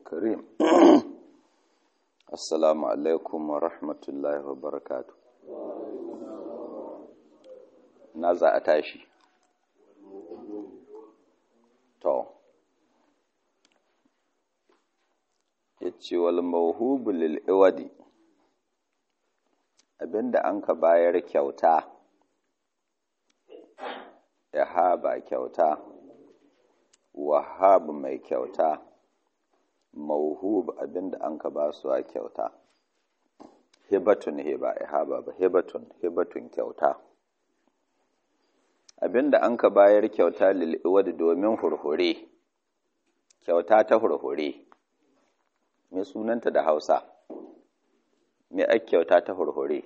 الكريم السلام عليكم ورحمة الله وبركاته نازع أتاشي تو yace wal mawhubu lil iwadi abinda an ka bayar kyauta ya haba kyauta wahab mai kyauta mauhub abinda an ka ba su a kyauta hibatun hiba ihaba ba hibatun hibatun kyauta abinda an ka bayar kyauta lil iwadi domin hurhure kyauta ta hurhure me sunanta da Hausa me ake kyauta ta hurhure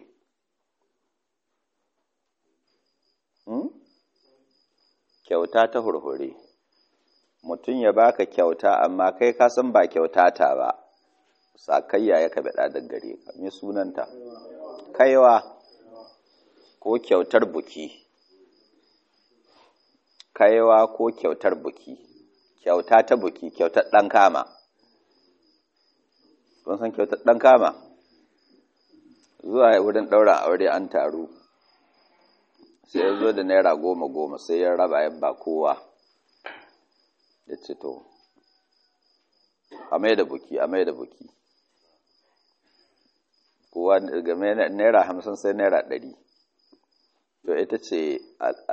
hmm? kyauta ta hurhure mutum ya baka kyauta amma kai ka san ba kyauta ta ba sakayya ya kabe da gare ka me sunanta kaiwa ko kyautar buki kaiwa ko kyautar buki kyauta ta buki kyautar ɗan kama kun san kyautar ɗan kama zuwa wurin ɗaura aure an taru sai ya zo da naira goma goma sai ya raba ya ba kowa ya ce to a mai da buki a mai da buki kowa game naira hamsin sai naira ɗari to ita ce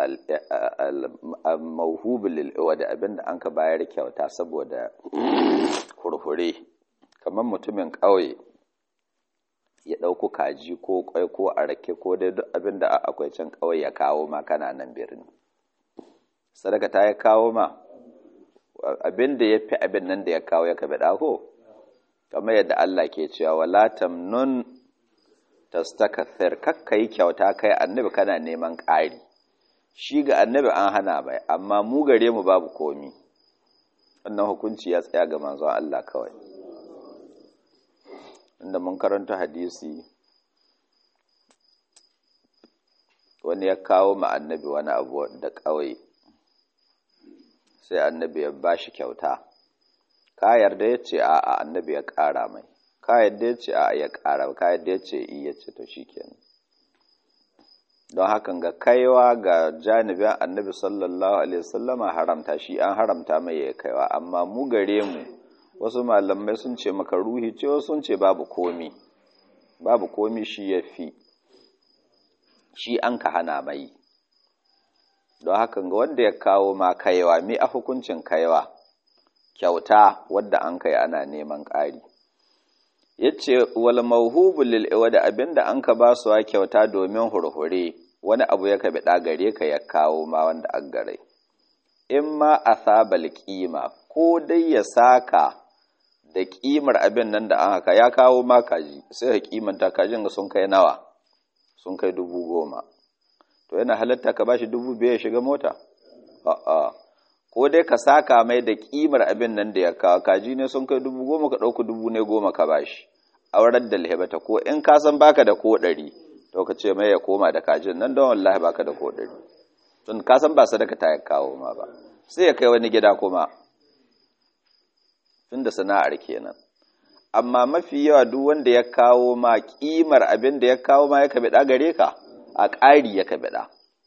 al-mauhubu lil'iwa da abinda an ka bayar kyauta saboda hurhure kamar mutumin ƙauye ya ɗauko kaji ko ƙwai ko a rake ko dai duk abin da akwai can ƙauye ya kawo ma kana nan birni sadaka ta ya kawo ma abin da ya fi abin nan da ya kawo ya kaɓe ɗako kamar yadda Allah ke cewa wala tamnun tastakathir kakka yi kyauta kai annabi kana neman ƙari shi ga annabi an hana bai amma mu gare mu babu komi wannan hukunci ya tsaya ga manzon Allah kawai inda mun karanta hadisi wani ya kawo ma annabi wani abu da ƙauye sai annabi ya ba shi kyauta ka yarda ya ce a annabi ya ƙara mai ka yarda ya ce a ya ƙara ka yarda ya ce iya ce to shi kenan don hakan ga kaiwa ga janibin annabi sallallahu alaihi wasallama haramta shi an haramta mai ya kaiwa amma mu gare mu wasu malamai sun ce maka ruhi ce wasu sun ce babu komi babu komi shi ya fi shi an ka hana mai don hakan ga wanda ya kawo ma kaiwa mi a hukuncin kaiwa kyauta wadda an kai ana neman ƙari ya ce wal mauhubu lil da abinda an ka ba su kyauta domin hurhure wani abu ya ka biɗa gare ka ya kawo ma wanda an gare in ma a sabal kima ko dai ya saka da ƙimar abin nan da an haka ya kawo ma kaji sai ka kimanta kajin ga sun kai nawa sun kai dubu goma to yana halatta ka bashi dubu biyar ya shiga mota a'a ko dai ka saka mai da ƙimar abin nan da ya kawo kaji ne sun kai dubu goma ka ɗauki dubu ne goma ka bashi aurar da lahibata ko in ka san baka da ko ɗari to ka ce mai ya koma da kajin nan don wallahi baka da ko ɗari tun ka san ba sadaka ta ya kawo ma ba sai ya kai wani gida kuma tun da sana'ar kenan amma mafi yawa duk wanda ya kawo ma kimar abin da ya kawo ma ya kabiɗa gare ka a ƙari ya kabiɗa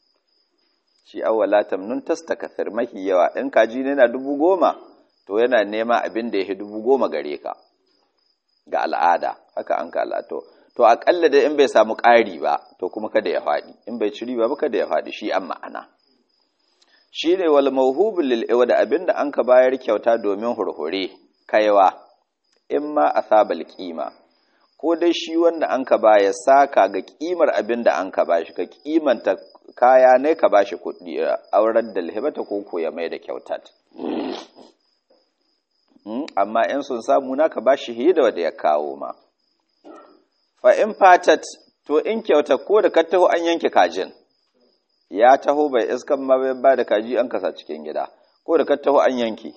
shi awwala tamnun tastakasir mafi yawa in kaji ne na dubu goma to yana nema abin da ya fi dubu goma gare ka ga al'ada haka an ka al'ato to aƙalla da in bai samu ƙari ba to kuma kada ya faɗi in bai ci riba ba kada ya faɗi shi an ma'ana shi ne wal mawhubul lil da abinda an ka bayar kyauta domin hurhure kaiwa in ma a sabal kima ko dai shi wanda an ka baya saka ga kimar abin da an ka bashi ka kimanta kaya ne ka bashi kuɗi aurar da alhibata ko ko ya mai da kyautat amma in sun samu na ka bashi hi da wanda ya kawo ma fa in fatat to in kyauta ko da ka taho an yanke kajin ya taho bai iskan ma bai ba da kaji an kasa cikin gida ko da ka taho an yanke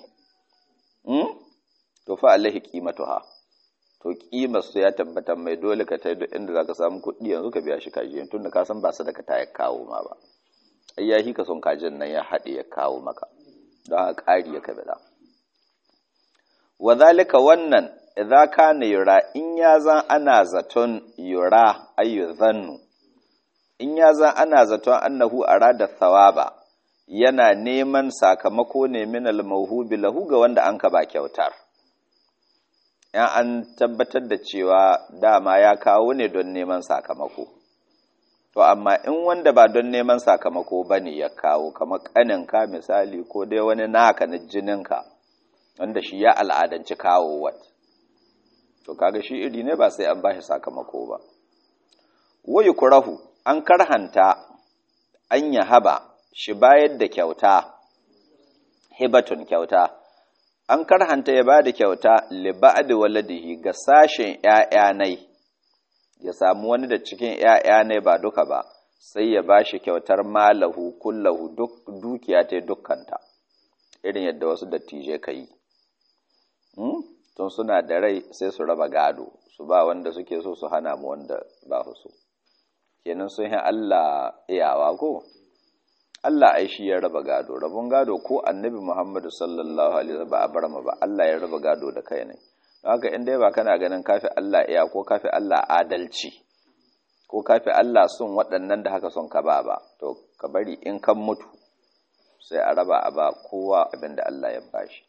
to fa alaihi qimatuha to kimar su ya tabbatar mai dole ka tai duk inda zaka samu kuɗi yanzu ka biya shi kaji tun da ka san ba sadaka ta ya kawo ma ba ai ya ka son kajin nan ya haɗe ya kawo maka don haka ƙari ya kabila wa zalika wannan idza kana yura in ya zan ana zaton yura ayu zannu in ya zan ana zaton annahu arada thawaba yana neman sakamako ne min al-mawhubi lahu ga wanda an ka ba kyautar yan an tabbatar da cewa dama ya kawo ne don neman sakamako to amma in wanda ba don neman sakamako bane ya kawo kamar kaninka misali ko dai wani naka na jininka wanda shi ya al'adanci kawo wat to kaga shi iri ne ba sai an bashi sakamako ba wayu kurahu an karhanta an ya haba shi bayar da kyauta hibatun kyauta an karhanta ya ba da kyauta liba'ad waladihi ga sashen ‘ya'yanai ya samu wani da cikin ‘ya'yanai ba duka ba sai ya ba shi kyautar malahu kullahu duk dukiya ta dukkanta irin yadda wasu dattijai ka yi tun suna da rai sai su raba gado su ba wanda suke so su hana mu wanda ba su kenan sun yi Allah iyawa ko Allah ai shi ya raba gado rabon gado ko annabi Muhammadu sallallahu alaihi wasallam ba a bar ba Allah ya raba gado da kai ne don haka in dai ba kana ganin kafi Allah iya ko kafi Allah adalci ko kafi Allah sun waɗannan da haka son ka ba ba to ka bari in kan mutu sai a raba a ba kowa abin da Allah ya bashi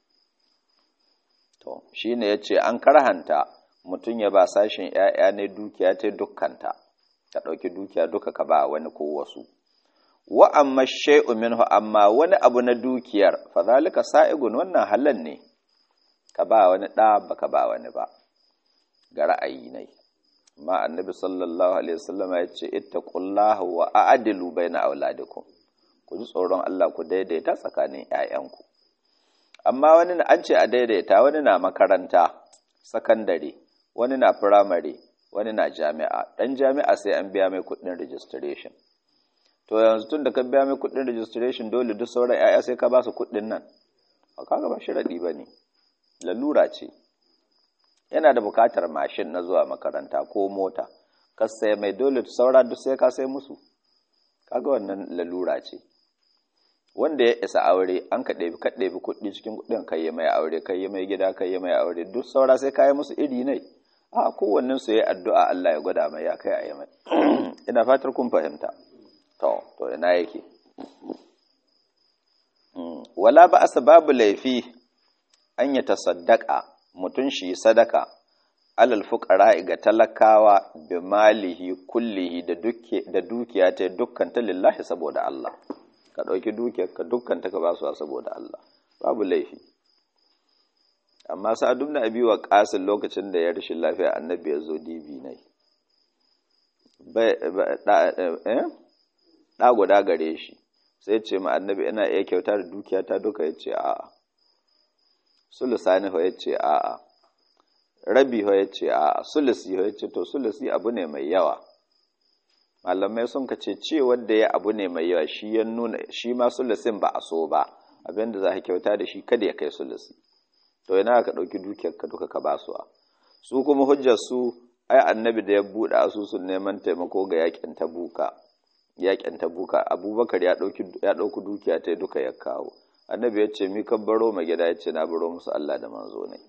to shine yace an karhanta mutum ya ba sashin ƴaƴa ne dukiya ta dukkanta ka ɗauki dukiya duka ka ba wani ko wasu wa amma shay'u minhu amma wani abu na dukiyar fa zalika sa'igun wannan halal ne ka ba wani da baka ba wani ba ga ra'ayi ne amma annabi sallallahu alaihi wasallam ya ce ittaqullaha wa a'dilu baina auladikum ku ji tsoron Allah ku daidaita tsakanin ƴaƴanku amma wani an ce a daidaita wani na makaranta sakandare wani na firamare wani na jami'a dan jami'a sai an biya mai kuɗin registration to yanzu tun da ka biya mai kuɗin registration dole duk sauran 'ya'ya sai ka ba su kuɗin nan a kaga ba sharaɗi ba ne lalura ce yana da buƙatar mashin na zuwa makaranta ko mota ka sai mai dole saura duk sai ka sai musu kaga wannan lalura ce wanda ya isa aure an ka ɗebi ka ɗebi kuɗi cikin kuɗin kai yi mai aure kai yi mai gida kai yi mai aure duk saura sai ka yi musu iri ne a kowannen su ya addu'a Allah ya gwada mai ya kai a yi mai ina fatar kun fahimta to to ina yake wala ba asa babu laifi an ya tasaddaka mutum shi sadaka alal fuqara ga talakawa bi malihi kullihi da duke da dukiya ta dukkan ta lillahi saboda Allah ka dauki dukiyar ka dukkan ta ka ba su saboda Allah babu laifi amma sa'ad ibn abi waqas lokacin da ya rashin lafiya annabi ya zo dibi ne bai eh ɗa guda gare shi sai ce ma annabi ina iya kyauta da dukiya ta duka ya ce a'a sulusani ho ya ce a'a rabi ho ya ce a'a sulusi ho ya ce to sulusi abu ne mai yawa malamai sun ka ce ce wanda ya abu ne mai yawa shi ya nuna shi ma sulusin ba a so ba abinda za ka kyauta da shi kada ya kai sulusi to ina ka ɗauki dukiyar ka duka ka basuwa su kuma hujjar su ai annabi da ya buɗe asusun neman taimako ga yakin tabuka yakin tabuka abubakar ya ɗauki dukiya ta duka ya kawo annabi ya ce mi kan baro ma gida ya ce na baro musu Allah da manzo ne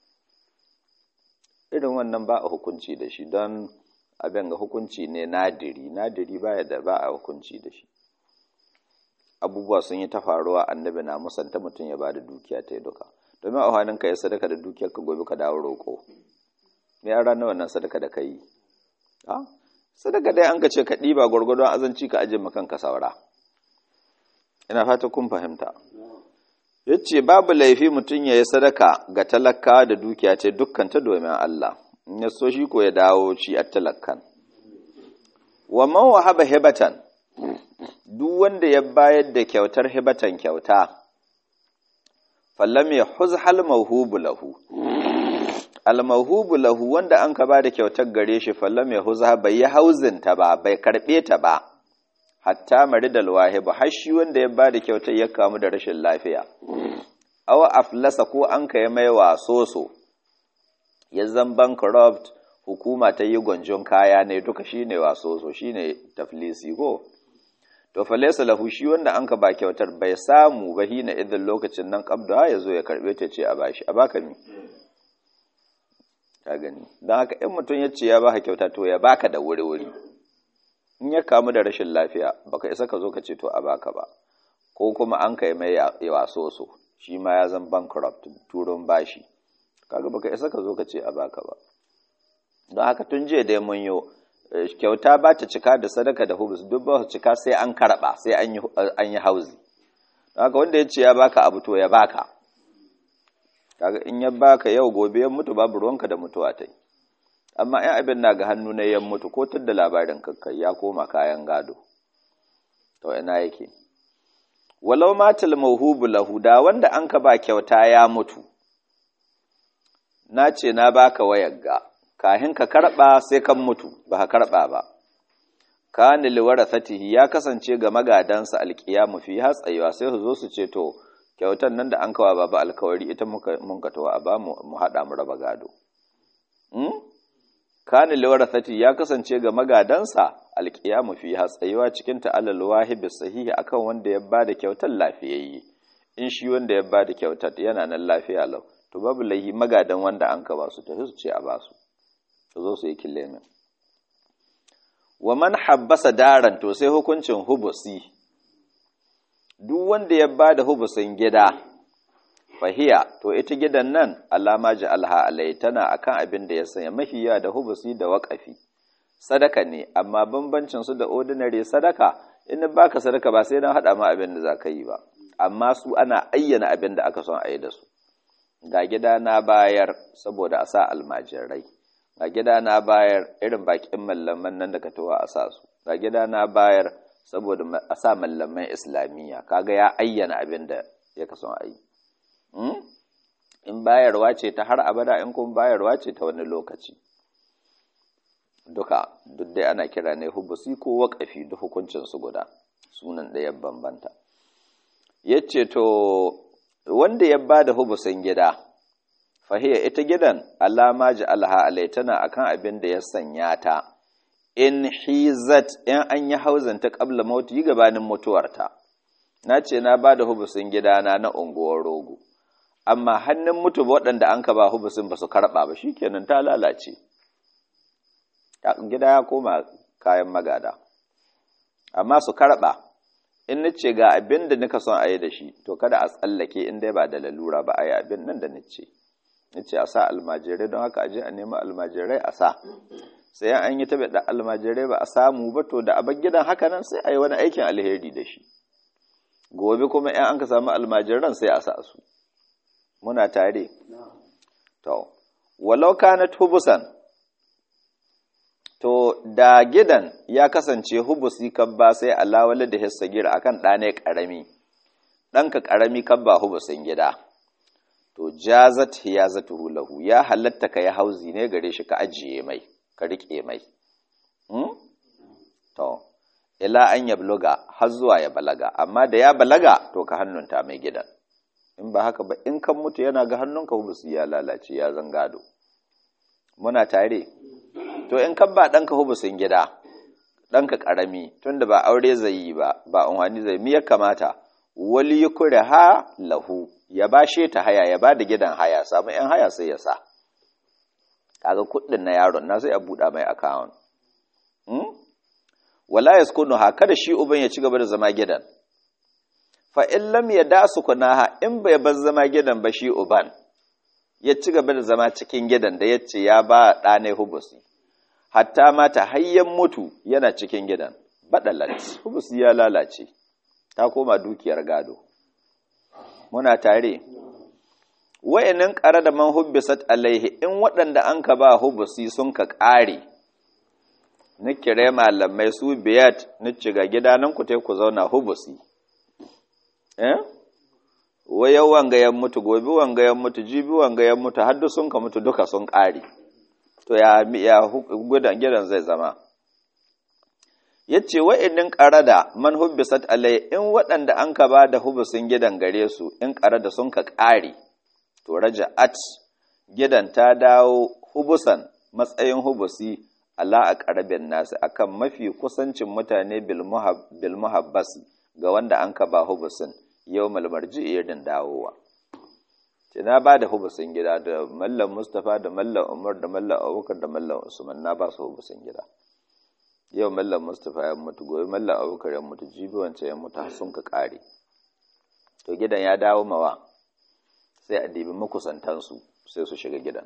irin wannan ba a hukunci da shi don abin ga hukunci ne nadiri nadiri ba da ba a hukunci da shi abubuwa sun yi ta faruwa annabi na musanta mutum ya ba da dukiya ta duka domin a hannun ka ya sadaka da dukiyar ka gobe ka dawo roƙo me an ranar wannan sadaka da ka yi sadaka dai an ka ce ka ɗiba gwargwadon azanci ka ajiye makan ka saura ina fata kun fahimta ya ce babu laifi mutum ya yi sadaka ga talakawa da dukiya ce dukkan ta domin Allah in ya so shi ko ya dawo shi a talakkan wa man wahaba hibatan duk wanda ya bayar da kyautar hibatan kyauta fallam ya huzhal mawhubu lahu almahubu lahu wanda an ka ba da kyautar gare shi fallam ya huza bai yi hauzin ta ba bai karɓe ta ba hatta maridal wahibu har shi wanda ya ba da kyautar ya kamu da rashin lafiya awa aflasa ko an ka yi mai wasoso ya zan bankrupt hukuma ta yi gwanjon kaya ne duka shine wasoso shine taflisi ko to fa laysa lahu shi wanda an ka ba kyautar bai samu ba hina idan lokacin nan qabda ya zo ya karbe ta ce a bashi a baka ni ka gani don haka in mutum ya ce ya baka kyauta to ya baka da wuri wuri in ya kamu da rashin lafiya baka isa ka zo ka ce to a baka ba ko kuma an kai mai waso so shi ma ya zan bankrupt turun bashi kaga baka isa ka zo ka ce a baka ba don haka tun jiya dai mun yo kyauta ba ta cika da sadaka da hubus duk ba su cika sai an karba sai an yi hauzi don haka wanda ya ce ya baka abu to ya baka kaga in ya baka yau gobe ya mutu babu ruwanka da mutuwa ta amma in abin na ga hannu na yan mutu ko da labarin kakkai ya koma kayan gado to ina yake walau matal mawhubu lahu da wanda an ka ba kyauta ya mutu na ce na baka wayar ga kahin ka karba sai kan mutu ba ka karba ba kana liwarathatihi ya kasance ga magadansa alqiyamu fi hatsaywa sai su zo su ce to kyautan nan da an kawa baba alkawari ita muka mun ka tawa ba mu mu hada mu raba gado hmm? kana liwarathati ya kasance ga magadansa alqiyamu fi hatsaywa cikin ta'allal wahibi sahihi akan wanda ya bada kyautar lafiyayye in shi wanda ya bada kyautar yana nan lafiya lau to babu lahi magadan wanda an ka ba su tafi su ce a ba su su zo su yi killemin wa man habbasa daran to sai hukuncin hubusi duk wanda ya ba da hubusin gida fahiya to ita gidan nan alama ji alha alai tana akan abin da ya sanya mahiya da hubusi da waƙafi sadaka ne amma bambancin su da ordinary sadaka in baka sadaka ba sai na haɗa ma abin da za ka yi ba amma su ana ayyana abin da aka son a yi da su ga gida na bayar saboda a sa almajirai ga gida na bayar irin bakin mallaman nan da ka towa a sa su ga gida na bayar saboda a sa mallaman islamiyya kaga ya ayyana abin da ya kaso a yi in bayarwa ce ta har abada in kuma bayarwa ce ta wani lokaci duka duk dai ana kira ne hubusi ko waƙafi duk hukuncin su guda sunan ɗaya bambanta yace to wanda ya ba da hubusin gida fahiya ita gidan alama ji alha alaitana akan abin da ya sanya ta in hizat in an yi hauzanta kabla mautu yi gabanin mutuwarta na ce na ba da hubusin gidana na unguwar rogo amma hannun mutu waɗanda an ka ba hubusin ba su karɓa ba shikenan ta lalace gida ya koma kayan magada amma su karɓa in na ce ga abin da nika son a yi da shi to kada a tsallake in dai ba da lalura ba a yi abin nan da na ce na ce a sa almajirai don haka aje a nemi almajirai a sa sai an yi taɓa da almajirai ba a samu ba to da abin gidan haka nan sai a yi wani aikin alheri da shi gobe kuma in an ka samu almajiran sai a sa su muna tare to walau kanat hubusan to da gidan ya kasance hubusi kabba sai alawala da hissagira akan ɗane ƙarami ɗanka ƙarami kabba hubusin gida to jazat hiyazatuhu lahu ya halatta ka ya hauzi ne gare shi ka ajiye mai ka riƙe mai to ila an ya buluga har zuwa ya balaga amma da ya balaga to ka hannunta mai gidan in ba haka ba in kan mutu yana ga hannunka hubusi ya lalace ya zangado muna tare to in kan ba ɗanka hubusin gida ɗanka ƙarami tunda ba aure zai yi ba ba unhani zai mi ya kamata wali yukure ha lahu ya ba shi ta haya ya ba da gidan haya samu yan haya sai ya sa kaga kuɗin na yaron na sai a buɗa mai account hmm? wala yaskunu ha kada shi uban ya ci gaba da zama gidan fa in lam yadasu kunaha in bai bar zama gidan ba shi uban ya ci gaba da zama cikin gidan da yace ya ba ɗane hubusi hatta mata hayyan mutu yana cikin gidan badalat hubusi ya lalace ta koma dukiyar gado muna tare wa'inin ƙara da man hubbisat alaihi in waɗanda an ka ba hubusi sun ka ƙare ni kire malamai su biyat ni ciga gidanan ku ku zauna hubusi eh wayau wangayen mutu gobe wangayen mutu jibi wangayen mutu haddu sun ka mutu duka sun ƙare to ya ya gudan gidan zai zama yace wa'innin qarada man hubbisat alai in waɗanda an ka ba da hubusin gidan gare su in qarada sun ka ƙare to raja'at gidan ta dawo hubusan matsayin hubusi ala a ƙarabin nasu akan mafi kusancin mutane bil muhabbas ga wanda an ka ba hubusin yau malmarji irin dawowa ce na ba da hubusin gida da mallam mustapha da mallam umar da mallam abubakar da mallam usman na ba su hubusin gida yau mallam mustapha ya mutu gobe mallam abubakar ya mutu jibi wancan ya mutu har sun ka ƙare to gidan ya dawo mawa sai a dibi makusantansu sai su shiga gidan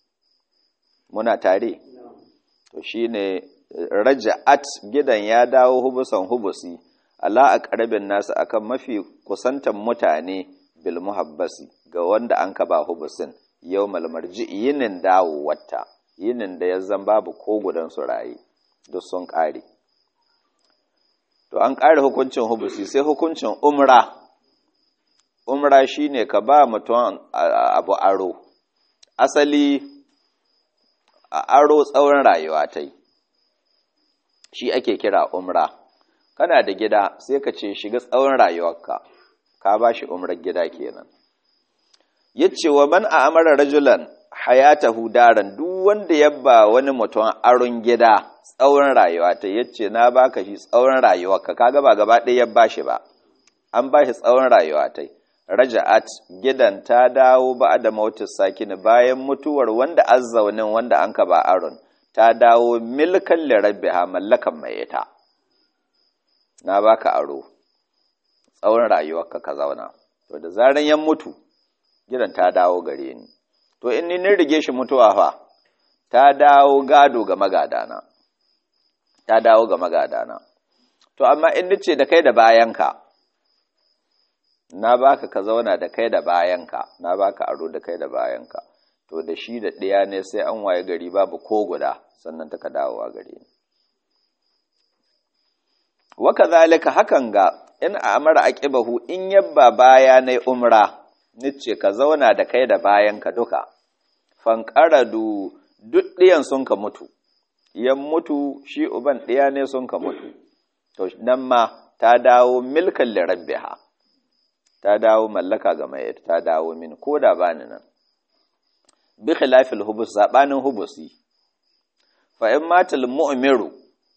muna tare to shine raja'at gidan ya dawo hubusan hubusi ala a ƙarabin nasu akan mafi kusantan mutane bil muhabbasi ga wanda an ka ba hubusin yau malmarji yinin dawo wata yinin da ya zan babu ko gudan su raye duk sun ƙare to an ƙare hukuncin hubusi sai hukuncin umra umra shine ka ba mutum abu aro asali a aro tsawon rayuwa ta yi shi ake kira umra kana da gida sai ka ce shiga tsawon rayuwarka ka ba shi umrar gida kenan yace wa man amara rajulan hayatahu daran duk wanda ya ba wani mutum aron gida tsawon rayuwa ta yace na baka shi tsawon rayuwarka kaga ba gaba ɗaya ya bashi ba an bashi tsawon rayuwa ta raja'at gidan ta dawo ba da mautis sakini bayan mutuwar wanda azzaunin wanda an ka ba aron ta dawo milkan lirabbiha mallakan mai ita na baka aro tsawon rayuwarka ka zauna to da zaran yan mutu gidan ta dawo gare ni to in ni rige shi mutuwa fa ta dawo gado ga magadana ta dawo ga magadana to amma in nace da kai da bayanka na baka ka zauna da kai da bayanka na baka aro da kai da bayanka to da shi da ɗaya ne sai an waye gari babu ko guda sannan ta ka dawowa gare ni waka zalika hakan ga in amara aqibahu in yabba baya na umra nice ka zauna da kai da bayanka duka fanqaradu duk ɗiyan sun ka mutu yan mutu shi uban ɗiya ne sun ka mutu to nan ma ta dawo milkan lirabbiha ta dawo mallaka ga mai ta dawo min ko da bani nan bi khilafil hubus sabanin hubusi fa in matal mu'miru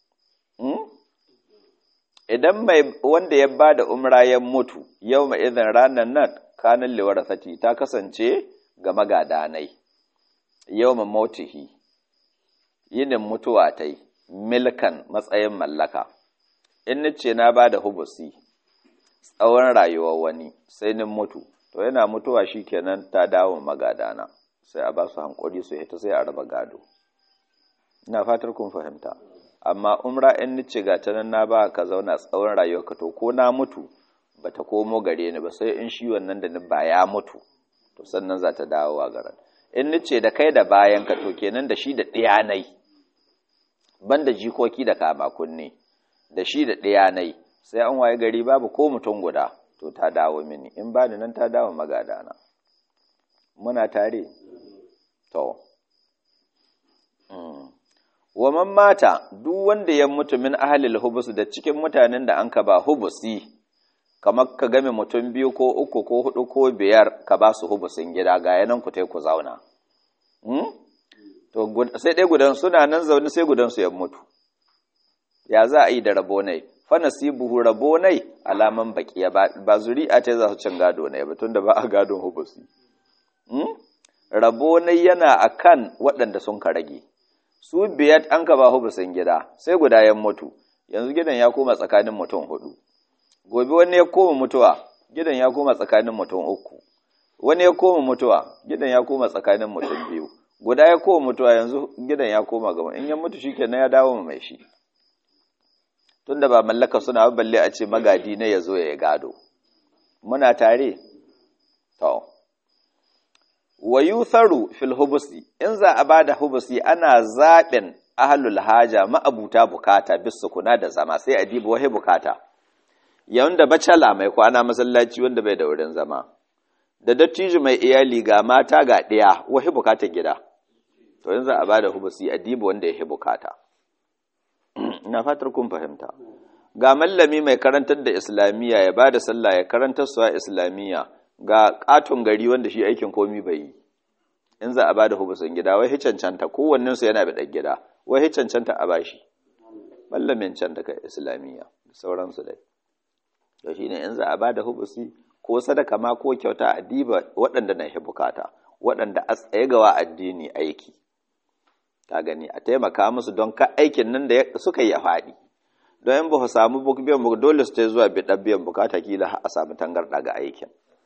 idan mai wanda ya bada umra ya mutu yau mai idan ranar nan kanin liwarasati ta kasance ga magadanai yau ma mautihi yinin mutuwa ta yi milkan matsayin mallaka in nace na bada hubusi tsawon rayuwar wani sai nin mutu to yana mutuwa shi kenan ta dawo magadana sai a ba su hankuri su hita sai a raba gado ina fatar kun fahimta amma umra in nice ga ta nan na ba ka zauna tsawon rayuwar ka to ko na mutu ba ta komo gare ni ba sai in shi wannan da ni ba ya mutu to sannan za ta dawo a garan in nice da kai da bayan ka to kenan da shi da ɗiyanai banda jikoki da kama kunne da shi da ɗiyanai sai an waye gari babu ko mutum guda to ta dawo mini in ba ni nan ta dawo magadana muna tare to wa man mata duk wanda ya mutu min ahlil hubus da cikin mutanen da an ka ba hubusi kamar ka game mutum biyu ko uku ko hudu ko biyar ka ba su hubusin gida ga yanan ku tai ku zauna to sai dai gudan suna nan zaune sai gudan su ya mutu ya za a yi da rabo ne fanasibuhu rabo nai alaman bakiya ba zuri'a ce za su cin gado ne ba tunda ba a gadon hubusi rabo nai yana akan waɗanda sun ka rage su biyar an ka ba hubusin gida sai guda ya mutu yanzu gidan ya koma tsakanin mutum hudu gobe wani ya koma mutuwa gidan ya koma tsakanin mutum uku wani ya koma mutuwa gidan ya koma tsakanin mutum biyu guda ya koma mutuwa yanzu gidan ya koma gaba in ya mutu shikenan ya dawo mai shi tunda ba mallaka suna balle a ce magadi na ya zo ya gado muna tare to wa yutharu fil hubusi in za a bada hubusi ana zaɓin ahlul haja ma'abuta bukata bis kuna da zama sai a diba wahi bukata yayin da bacala mai kwana masallaci wanda bai da wurin zama da dattijo mai iyali ga mata ga ɗaya wahi bukata gida to in za a bada hubusi a diba wanda ya bukata ina fatar kun fahimta ga mallami mai karantar da islamiyya ya bada sallah ya karantar suwa islamiyya ga katon gari wanda shi aikin komi bai yi in za a bada hubusin gida wai cancanta kowannen su yana da gida wai cancanta a bashi mallamin can daga islamiyya da sauransu dai to shine in za a ba da hubusi ko sadaka ma ko kyauta a diba waɗanda na bukata waɗanda a tsaye gawa addini aiki ka gani a taimaka musu don ka aikin nan da suka yi a faɗi don in ba ku samu biyan dole su ta zuwa biɗan biyan bukata kila a samu tangarɗa ga aikin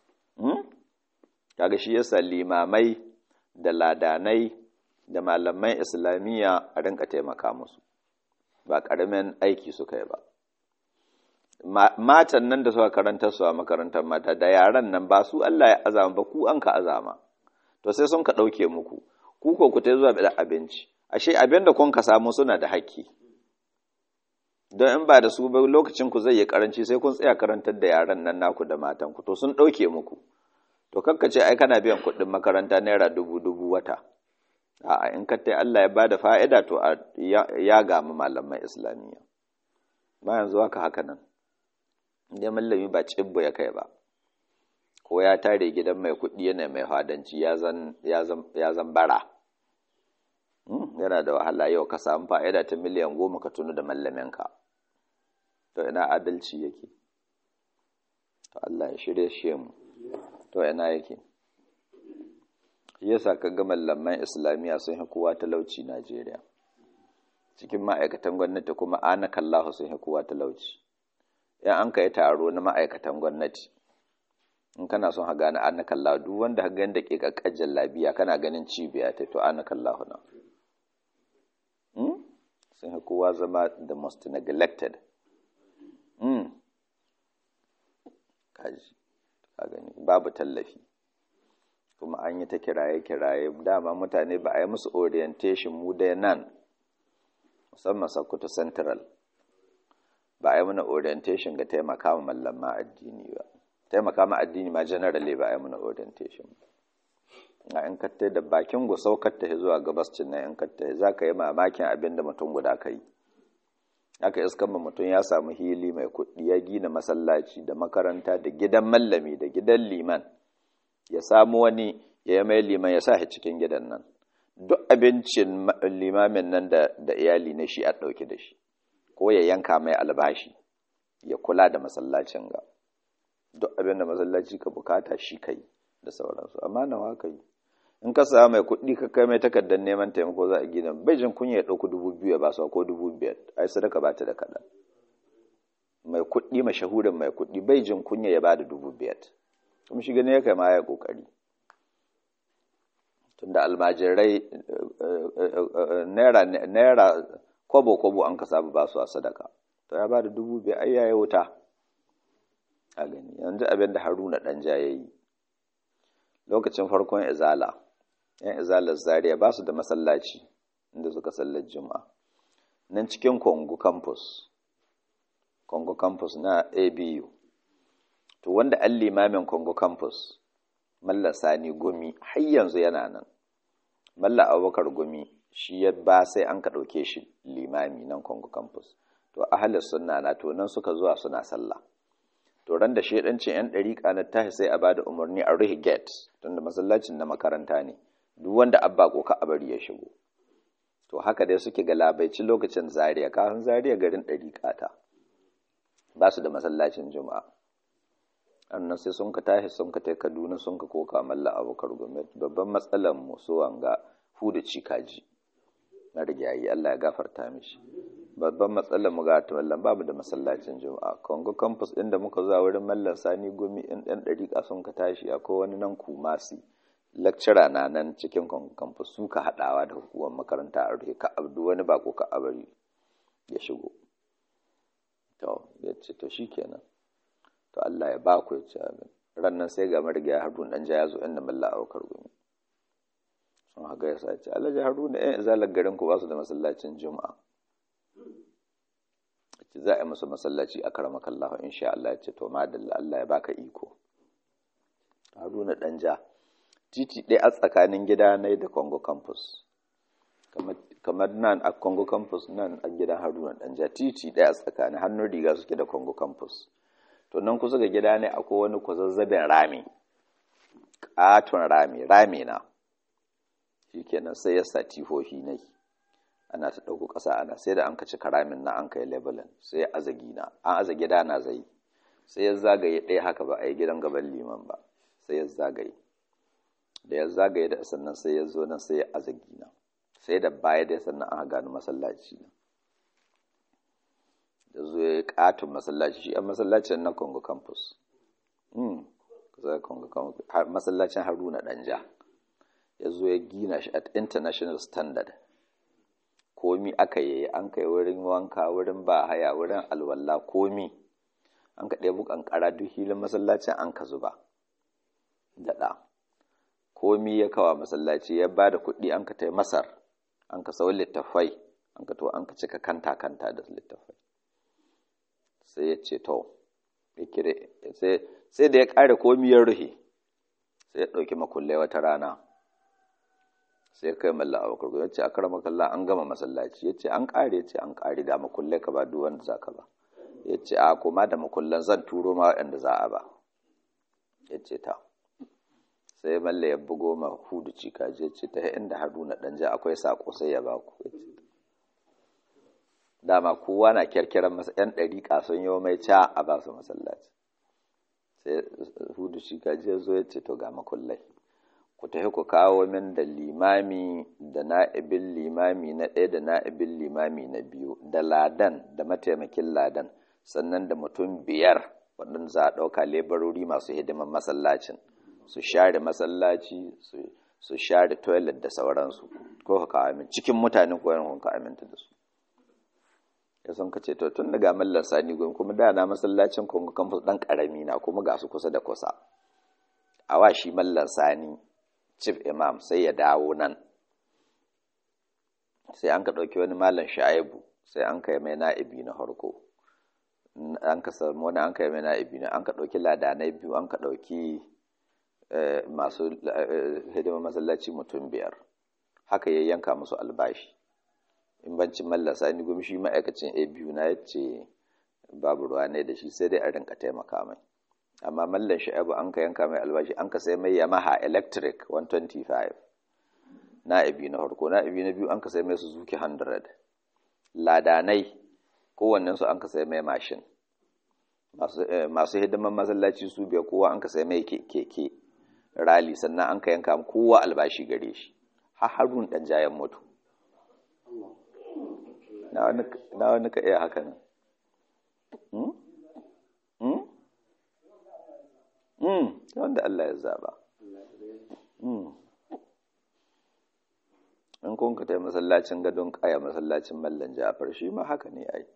kaga shi yasa limamai da ladanai da malamai islamiyya a rinka taimaka musu ba ƙaramin aiki suka yi ba matan nan da suka karanta su a makarantar mata da yaran nan ba su Allah ya azama ba ku an ka azama to sai sun ka ɗauke muku ku ko ku ta zuwa da abinci ashe abin da kun ka samu suna da haƙƙi don in ba da su ba lokacin ku zai yi karanci sai kun tsaya karantar da yaran nan naku da matan ku to sun ɗauke muku to kakka ce ai kana biyan kuɗin makaranta naira dubu dubu wata a'a in ka Allah ya bada fa'ida to ya gamu malaman islamiyya ba yanzu haka haka nan inda mallami ba cibbo ya kai ba ko ya tare gidan mai kuɗi yana mai hadanci ya zan bara yana da wahala yau ka samu fa'ida ta miliyan goma ka tunu da mallaminka to ina adalci yake to Allah ya shirye shi mu to ina yake yasa ka ga mallaman islamiyya sun yi kowa talauci Najeriya cikin ma'aikatan gwamnati kuma ana kallahu sun yi kowa talauci yan an kai taro na ma'aikatan gwamnati in kana son haga na ana kallahu duk wanda haga yanda ke kakkajin labiya kana ganin cibiya ta to ana kallahu na sun yi kowa zama the most neglected kaji ka gani babu tallafi kuma an yi ta kiraye-kiraye dama mutane ba a yi musu orientation mu dai nan musamman Sokoto Central ba a yi mana orientation ga taimaka ma mallama addini ba taimaka ma addini ma generally ba a yi mana orientation a in kattai da bakin gusau katta zuwa gabascin nan in kattai za ka yi mamakin abin da mutum guda ka yi aka iskan ma mutum ya samu hili mai kuɗi ya gina masallaci da makaranta da gidan mallami da gidan liman ya samu wani ya yi mai liman ya sa shi cikin gidan nan duk abincin limamin nan da, da iyali na shi a ɗauki da shi ko ya yanka mai albashi ya kula da masallacin ga duk abin da masallaci ka bukata shi kai da sauransu amma nawa ka yi in ka samu mai kuɗi ka kai mai takardar neman taimako za a gina bai jin kunya ya ɗauki dubu biyu ya ba su ko dubu biyar ai sadaka ba ta da kaɗan mai kuɗi mashahurin mai kuɗi bai jin kunya ya ba da dubu biyar kuma shi gani ya kai ma ya ƙoƙari tunda almajirai naira kwabo-kwabo an ka samu ba su a sadaka to ya ba da dubu biyar ai yayi wuta a gani yanzu abin da haruna ɗanja ya yi lokacin farkon izala yan izalar zaria ba su da masallaci inda suka sallar juma'a nan cikin kongo campus kongo campus na abu to wanda an limamin kongo campus malla sani gumi har yanzu yana nan malla abubakar gumi shi ya ba sai an ka ɗauke shi limami nan kongo campus to ahalis sunna na to nan suka zuwa suna sallah to ran da shedancin yan ɗariƙa na tashi sai a bada umarni a rufe gate tunda masallacin na makaranta ne duk wanda abba ko ka bari ya shigo to haka dai suke galabaici lokacin zaria kafin zaria garin ɗariƙa ta ba su da masallacin juma'a annan sai sun ka tashi sun ka tai kaduna sun ka koka malla abokar gwamnati babban matsalar mu so wanga huda cikaji na rigayi Allah ya gafarta mishi babban matsalar mu ga mallan babu da masallacin juma'a kongo campus din da muka zuwa wurin mallan sani gumi in ɗan ɗariƙa sun ka tashi akwai wani nan kumasi lecturer na nan cikin kongo campus su ka haɗawa da hukumar makaranta a rufe ka abdu wani bako ka abari ya shigo to ya ce to shikenan to Allah ya ba ku ya ci abin rannan sai ga marigaya harun dan ya zo inda malla aukar gumi sun haka ya sace alhaji haruna yan izalar garin ku ba su da masallacin juma'a ce za a yi musu masallaci a karama kallahu insha Allah ya ce to madalla Allah ya baka iko haruna dan ja titi ɗaya a tsakanin gida na da congo campus kamar nan a congo campus nan a gidan haruna dan ja titi ɗaya a tsakanin hannun riga suke da congo campus to nan kusa ga gida ne akwai wani kwazazzabin rami ƙaton rami rami na shi kenan sai ya sa tihohi ne ana ta ɗauko ƙasa ana sai da an ka ci karamin na an kai labelin sai ya aza gina an aza gida na zai sai ya zagaye ɗaya haka ba a yi gidan gaban liman ba sai ya zagaye da ya zagaye da sannan sai ya zo nan sai ya aza gina sai da baya da sannan aka gano masallaci da zo ya katon masallaci shi a masallacin na Congo campus masallacin Haruna Danja ya zo ya gina shi at international standard komi aka yi an kai wurin wanka wurin ba haya wurin alwala komi an ka ɗebu ƙanƙara duk hilin masallacin an ka zuba daɗa komi ya kawa masallaci ya ba da kuɗi an ka tai masar an ka sau littafai an ka to an ka cika kanta kanta da littafai sai ya ce to sai da ya ƙare komi ya ruhe sai ya ɗauki makullai wata rana sai kai malla a bakar ya ce a kara makalla an gama masallaci ya ce an ƙare ya ce an ƙare da makullai ka ba duk wanda za ka ba ya ce a kuma da makullan zan turo ma waɗanda za a ba ya ce ta sai malla ya bugo ma hudu cika je ce ta inda haruna ɗanja akwai saƙo sai ya baku ya ce dama kowa na kyarkiran masa yan ɗariƙa sun yi mai ca a ba su masallaci sai hudu shi gaji zo ya ce to ga makullai ku tafi ku kawo min da limami da na'ibin limami na ɗaya da na'ibin limami na biyu da ladan da mataimakin ladan sannan da mutum biyar waɗanda za a ɗauka lebarori masu hidiman masallacin su share masallaci su share toilet da sauransu ko ka kawo min cikin mutanen koyon kun ka aminta da su ya sun ka ce to tun daga mallan sani gwam kuma da na masallacin kongo campus dan karami na kuma ga su kusa da kusa a wa shi mallan sani chief imam sai ya dawo nan sai an ka ɗauki wani mallan sha'ibu sai an kai mai na'ibi na harko an ka samu wani an kai mai na'ibi na an ka ɗauki ladanai biyu an ka ɗauki masu hidimar masallaci mutum biyar haka ya yanka musu albashi in bancin mallasa ni gumi shi ma'aikacin a biyu na yace babu ruwa ne da shi sai dai a rinka taimaka mai amma mallan sha'abu an ka yanka mai albashi an ka sai mai yamaha electric 125 na ibi na harko na ibi na biyu an ka sai mai suzuki 100 ladanai kowannensu an ka sai mai mashin masu hidiman masallaci su biya kowa an ka sai mai keke rali sannan an ka yanka kowa albashi gare shi har harun dan jayen mutu na wani ka iya haka nan wanda Allah ya zaba in kun ka tai masallacin gadon kaya masallacin mallan jafar shi ma haka ne ai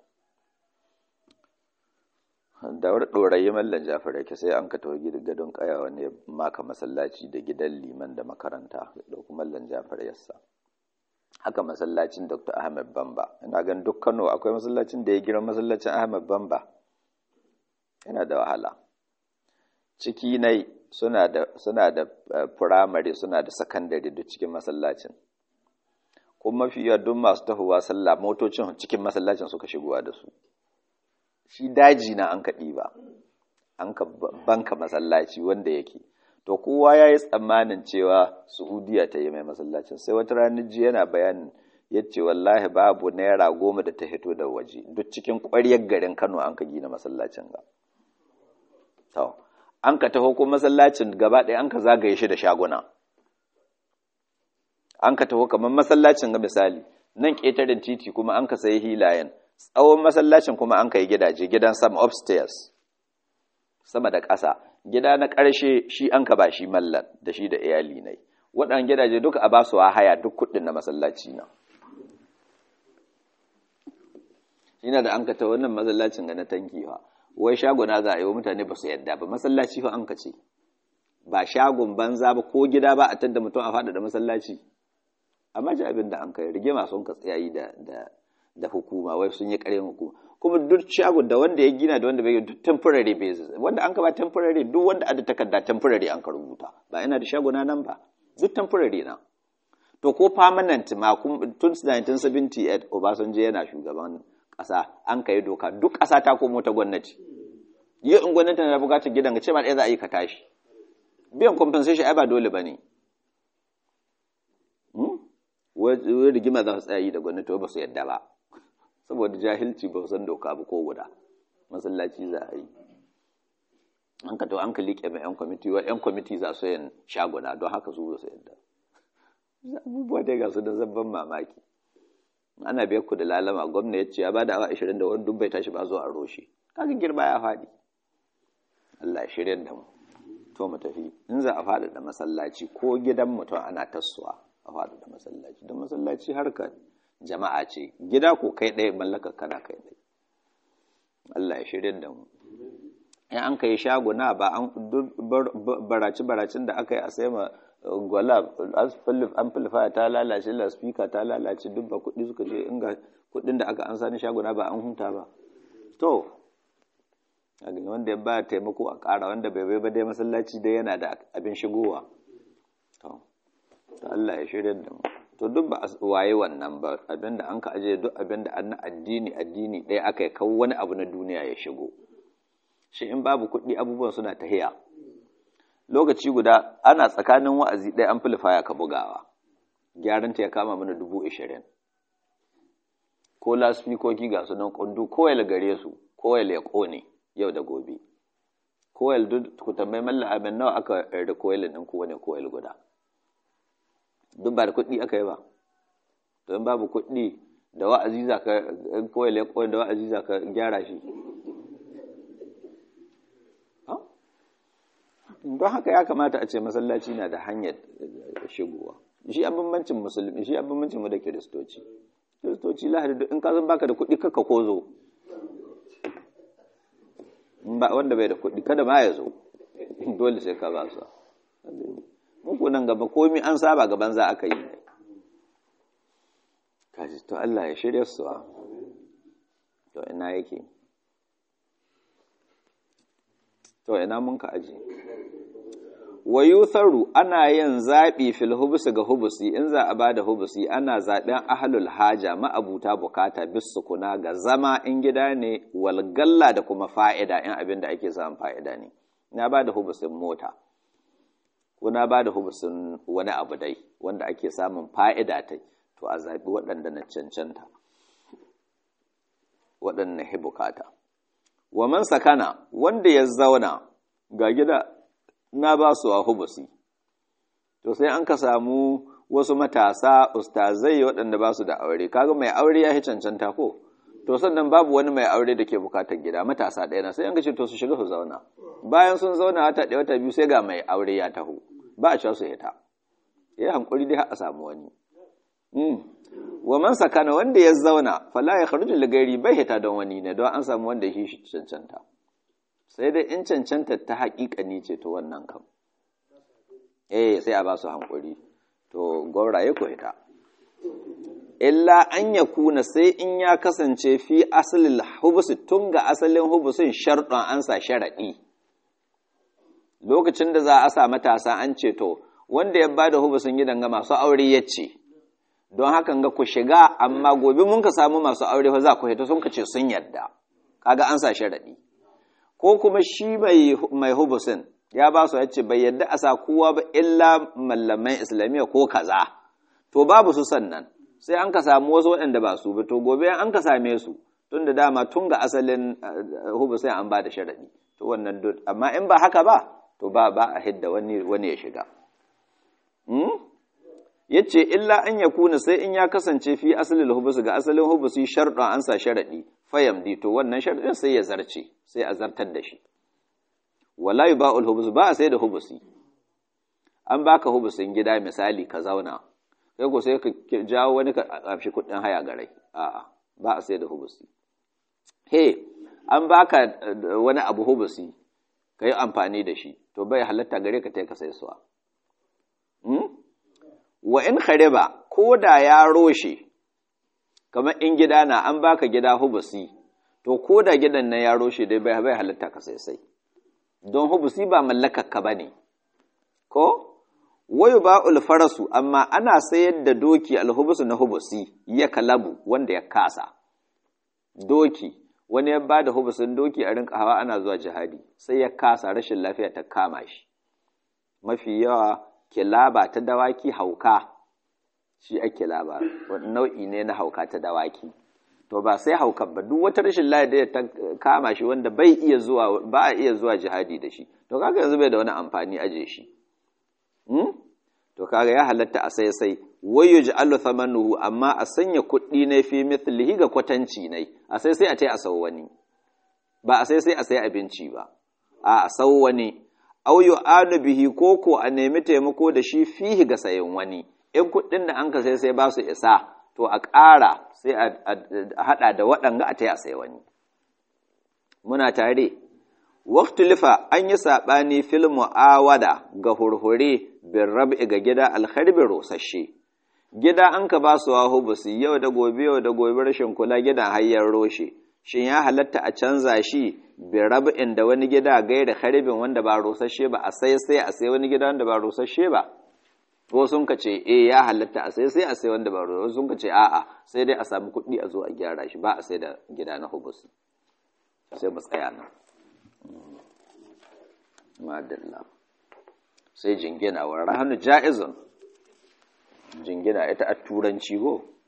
da wani ɗorayi mallan jafar yake sai an ka tawo gadon kaya wani maka masallaci da gidan liman da makaranta da kuma mallan jafar yassa haka masallacin Dr. Ahmed Bamba ina gan duk Kano akwai masallacin da ya girma masallacin Ahmed Bamba yana da wahala ciki nai suna da suna da primary suna da secondary duk cikin masallacin kuma mafi yawa duk masu tahowa sallah motocin cikin masallacin suka shigowa da su shi daji na an kaɗi ba an ka banka masallaci wanda yake to kowa ya yi tsammanin cewa Saudiya ta yi mai masallacin sai wata ranar ji yana bayanin ya ce wallahi babu naira goma da ta hito da waje duk cikin ƙwaryar garin Kano an ka gina masallacin ga to an ka taho ko masallacin gaba ɗaya an ka zagaye shi da shaguna an ka taho kamar masallacin ga misali nan ƙetaren titi kuma an ka sayi hilayen tsawon masallacin kuma an ka yi gidaje gidan sama upstairs sama da ƙasa gida na ƙarshe shi an ka ba shi mallan da shi da iyali ne waɗannan gidaje duka a ba su haya duk kuɗin na masallaci na ina da an ka ta wannan masallacin ga na tanki fa wai shagona za a yi wa mutane ba su yadda ba masallaci fa an ka ce ba shagon banza ba ko gida ba a tadda mutum a faɗa da masallaci amma ji abin da an kai rigima sun ka tsayayi da da hukuma wai sun yi ƙarin hukuma kuma duk shagon da wanda ya gina da wanda bai duk temporary basis wanda an ka ba temporary duk wanda ada takarda temporary an ka rubuta ba ina da shagona nan ba duk temporary na to ko permanent ma tun 1978 Obasanjo yana shugaban ƙasa an kai doka duk ƙasa ta komo ta gwamnati yi in gwamnati na bukatar gidan ga ce ba ɗaya za a yi ka tashi biyan compensation ai ba dole ba ne wani rigima za su tsayi da gwamnati ba su yadda ba saboda jahilci ba san doka ba ko guda masallaci za a yi an ka to an ka liƙe mai yan kwamiti wa yan kwamiti za su yin shaguna don haka su su yadda abubuwa dai ga su da zabban mamaki ana biyar ku da lalama gwamna ya ce ya ba da awa ashirin da wani dubbai tashi ba zuwa a roshe kaga girma ya faɗi Allah shirya da mu to mu tafi in za a faɗi da masallaci ko gidan mutum ana tasowa a faɗi da masallaci don masallaci harkar jama'a ce gida ko kai ɗaya mallakar kana kai ɗaya Allah ya shirya da mu in an kai shaguna ba an baraci baracin da aka yi a sai ma gwala amplifier ta lalace laspika ta lalace duk ba kuɗi suka je inga kuɗin da aka an sani shaguna ba an hunta ba to wanda ya ba taimako a ƙara wanda bai bai ba dai masallaci dai yana da abin shigowa to Allah ya shirya da mu to duk ba a waye wannan ba abinda an ka aje duk abinda an na addini addini ɗaya aka yi kawo wani abu na duniya ya shigo shi in babu kuɗi abubuwan suna tahiya lokaci guda ana tsakanin wa'azi ɗaya an filifaya ka bugawa gyaran ta ya kama mana dubu ashirin ko lasfikoki ga su nan kundu koyal gare su koyal ya ƙone yau da gobe koyal duk ku tambayi malla abin nawa aka da koyal ɗin ku wani koyal guda duk ba da kuɗi aka yi ba to in babu kuɗi da wa'azi za ka koyal ya ƙone da wa'azi za ka gyara shi don haka ya kamata a ce masallaci na da hanyar shigowa shi an bambancin musulmi shi an bambancin mu da kiristoci kiristoci lahadi in ka zan baka da kuɗi kaka ko zo wanda bai da kuɗi kada ma ya zo dole sai ka ba su muku nan gaba komi an saba gaban za aka yi ne kaji to Allah ya shirya su to ina yake to ina mun ka aji wa yutharu ana yin zaɓi fil hubusi ga hubusi in za a bada hubusi ana zaɓen ahlul haja ma'abuta bukata bis sukuna ga zama in gida ne walgalla da kuma fa'ida in abin da ake samun fa'ida ne na bada hubusin mota ko na bada hubusin wani abu dai wanda ake samun fa'ida ta to a zaɓi waɗanda na cancanta waɗanda na bukata wa man sakana wanda ya zauna ga gida na ba su a hubusi to sai an ka samu wasu matasa ustazai waɗanda ba su da aure kaga mai aure ya yi cancanta ko to sannan babu wani mai aure da ke bukatar gida matasa ɗaya na sai an ce to su shiga su zauna bayan sun zauna wata ɗaya wata biyu sai ga mai aure ya taho ba a cewa su hita ya yi hankuri dai a samu wani wa man sakana wanda ya zauna fala ya kharuju ligari bai hita don wani ne don an samu wanda ya shi cancanta sai dai in cancanta ta haƙiƙani ce to wannan kam eh sai a ba su hankuri to gauraye ko hita illa an ya kuna sai in ya kasance fi asalin hubusi tun ga asalin hubusin sharɗon an sa sharaɗi lokacin da za a sa matasa an ce to wanda ya ba da hubusin gidan ga masu aure ya ce don hakan ga ku shiga amma gobe mun ka samu masu aure fa za ku hita sun ka ce sun yadda kaga an sa sharaɗi ko kuma shi mai hubusin ya ba su yace bai yadda a sa kowa ba illa mallaman islamiyya ko kaza to babu su sannan sai an ka samu wasu waɗanda ba su ba to gobe an ka same su tun da dama tun ga asalin hubusin an ba da sharaɗi to wannan amma in ba haka ba to ba ba a hidda wani wani ya shiga ya ce illa an ya kuna sai in ya kasance fi asalin hubusu ga asalin hubusu sharɗon an sa sharaɗi fayamdi to wannan sharaɗin sai ya zarce sai a zartar da shi wala yi ba'ul hubusu ba a sai da hubusi an baka hubusin gida misali ka zauna kai ko sai ka jawo wani ka ƙafshi kuɗin haya garai a'a ba a sai da hubusi he an baka wani abu hubusi ka yi amfani da shi to bai halatta gare ka ta ka sai suwa wa in khariba ko da ya roshe kamar in gida na an baka gida hubusi to ko da gidan nan ya roshe dai bai bai halatta ka sai sai don hubusi ba mallakar ka bane ko wayu ba'ul farasu amma ana sayar da doki alhubusu na hubusi ya kalabu wanda ya kasa doki wani ya ba da hubusin doki a rinka hawa ana zuwa jihadi sai ya kasa rashin lafiya ta kama shi mafi yawa kilaba ta dawaki hauka shi ake laba nau'i ne na hauka ta dawaki to ba sai haukan ba duk wata rashin lafiya da ta kama shi wanda bai iya zuwa ba a iya zuwa jihadi da shi to kaga yanzu bai da wani amfani aje shi to kaga ya halatta a sai sai wayo ja'alu thamanuhu amma a sanya kuɗi ne fi mithlihi ga kwatanci ne a sai sai a tai a sau wani ba a sai sai a sai abinci ba a sau wani aw yu'anu bihi koko a nemi taimako da shi fihi ga sayan wani in kuɗin da an ka sai sai ba su isa to a ƙara sai a haɗa da waɗanga a tai a sai wani muna tare Waktulifa an yi saɓani fil mu'awada ga hurhure bin rab'i ga gida alharbi rosashe. Gida an ka ba su wahu ba su yau da gobe yau da gobe rashin kula gidan hayyar roshe. Shin ya halatta a canza shi bin rab'in da wani gida gaira harbin wanda ba rosashe ba a sai sai a sai wani gida wanda ba rosashe ba? Ko sun ka ce eh ya halatta a sai sai a sai wanda ba rosashe sun ka ce a'a sai dai a sami kuɗi a zo a gyara shi ba a sai da gida na hubus. Sai mu tsaya nan. madalla sai jingina wa rahanu ja'izun jingina ita a turanci go